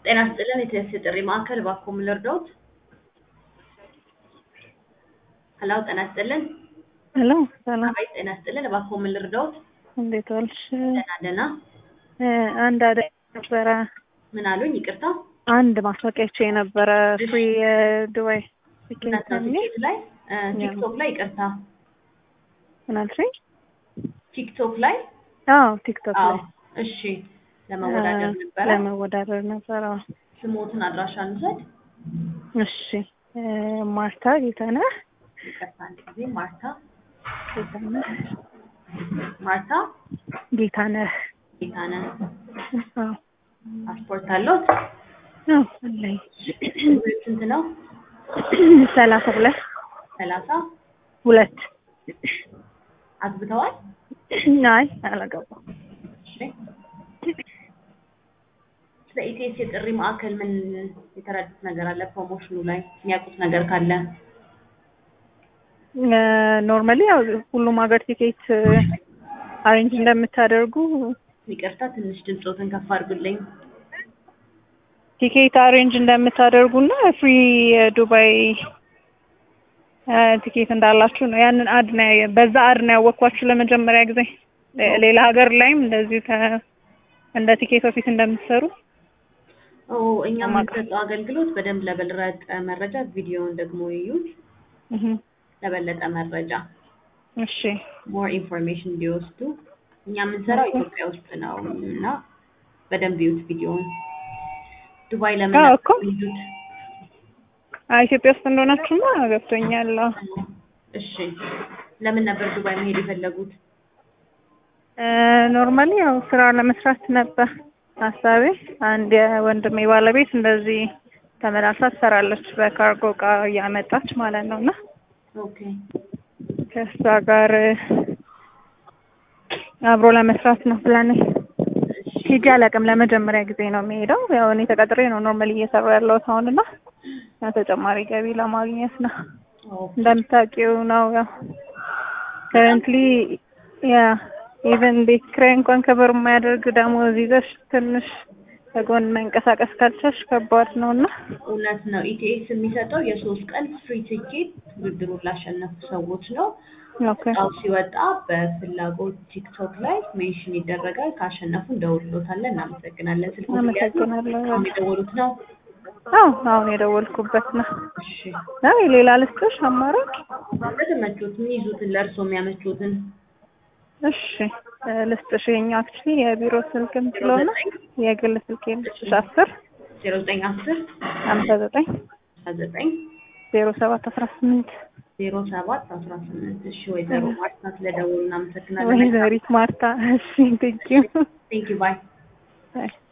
ጤና ይስጥልን የቴሌ ጥሪ ማዕከል እባክዎ ምን ልርዳዎት? ሄሎ ጤና ይስጥልን ሄሎ ሰላም፣ አቤት ጤና ይስጥልን እባክዎ ምን ልርዳዎት? እንዴት ዋልሽ? ደህና ደህና እ አንድ አደይ ነበረ ምን አሉኝ? ይቅርታ አንድ ማስታወቂያቸው የነበረ ፍሪ የዱባይ እውነት ቲኬት ነው የሚል ቲኬት ላይ እ ቲክቶክ ላይ ይቅርታ ምን አልሽኝ? ቲክቶክ ላይ አዎ ቲክቶክ አዎ ላይ እሺ ለመወዳደር እ ነበረ ለመወዳደር ነበረ። አዎ። ስሞትን አድራሻ እንውሰድ እሺ እ ማርታ ጌታነህ ይቅርታ አንድ ጊዜ ማርታ ጌታነህ ማርታ ጌታነህ ጌታነህ አዎ ፓስፖርት አለዎት? አዎ አለኝ። እድሜው ስንት ነው? ሰላሳ ሁለት ሰላሳ ሁለት አግብተዋል? አይ አላገባም። እሺ ስለ ኢቲኤስ የጥሪ ማዕከል ምን የተረዱት ነገር አለ? ፕሮሞሽኑ ላይ የሚያውቁት ነገር ካለ ኖርማሊ ያው ሁሉም ሀገር ቲኬት አሬንጅ እንደምታደርጉ ይቅርታ ትንሽ ድምፆትን ከፍ አድርጉልኝ። ቲኬት አሬንጅ እንደምታደርጉና ፍሪ የዱባይ እ ቲኬት እንዳላችሁ ነው። ያንን አድ ነው ያየ- በዛ አድ ነው ያወቅኳችሁ ለመጀመሪያ ጊዜ። ሌ- ሌላ ሀገር ላይም እንደዚሁ ተ- እንደ ቲኬት ኦፊስ እንደምትሰሩ ኦ እኛ ለማውቅ- የምንሰጠው አገልግሎት በደንብ ለበለጠ መረጃ ቪዲዮውን ደግሞ ይዩት። እህ ለበለጠ መረጃ እሺ ሞር ኢንፎርሜሽን እንዲወስዱ እኛ የምንሰራው ኢትዮጵያ ውስጥ ነው እና በደንብ ይዩት ቪዲዮውን። ዱባይ ለምን አዎ እኮ። ይዩት? አይ ኢትዮጵያ ውስጥ እንደሆናችሁማ ገብቶኛል። አዎ። እሺ ለምን ነበር ዱባይ መሄድ የፈለጉት? እ ኖርማሊ ያው ስራ ለመስራት ነበር ሀሳቤ። አንድ የወንድሜ ባለቤት እንደዚህ ተመላልሳ ትሰራለች በካርጎ እቃ እያመጣች ማለት ነው እና ኦኬ ከእሷ ጋር አብሮ ለመስራት ነው ፕላኔ። እሺ ሄጄ አላውቅም። ለመጀመሪያ ጊዜ ነው የሚሄደው። ያው እኔ ተቀጥሬ ነው ኖርማሊ እየሰራሁ ያለሁት አሁን እና ያው ተጨማሪ ገቢ ለማግኘት ነው። ኦኬ እንደምታውቂው ነው ያው ከረንትሊ ያ ኢቨን ቤት ኪራይ እንኳን ከበር የማያደርግ ደሞዝ ይዘሽ ትንሽ ከጎን መንቀሳቀስ ካልቻልሽ ከባድ ነው እና እውነት ነው። ኢቲኤስ የሚሰጠው የሶስት ቀን ፍሪ ቲኬት ውድድሩን ላሸነፉ ሰዎች ነው። ኦኬ እጣው ሲወጣ በፍላጎት ቲክቶክ ላይ ሜንሽን ይደረጋል። ካሸነፉ እንደውልሎታለን። እናመሰግናለን። ስልክ አመሰግናለሁ። አሁን የደወሉት ነው። አዎ አሁን የደወልኩበት ነው። እሺ አይ ሌላ ልስጥሽ አማራጭ? ለተመቾት የሚይዙትን ለእርሶ የሚያመቾትን እሺ እ ልስጥሽ። የኛው አክቹሊ የቢሮ ስልክም ስለሆነ የግል ስልክ ልስጥሽ። አስር ዜሮ ዘጠኝ አስር ሀምሳ ዘጠኝ አስራ ዘጠኝ ዜሮ ሰባት አስራ ስምንት ዜሮ ሰባት አስራ ስምንት እሺ ወይዘሮ ማርታ ስለደወሉ እናመሰግናለን። ወይዘሪት ማርታ። እሺ ቴንኪው ቴንክ ዩ ባይ ባይ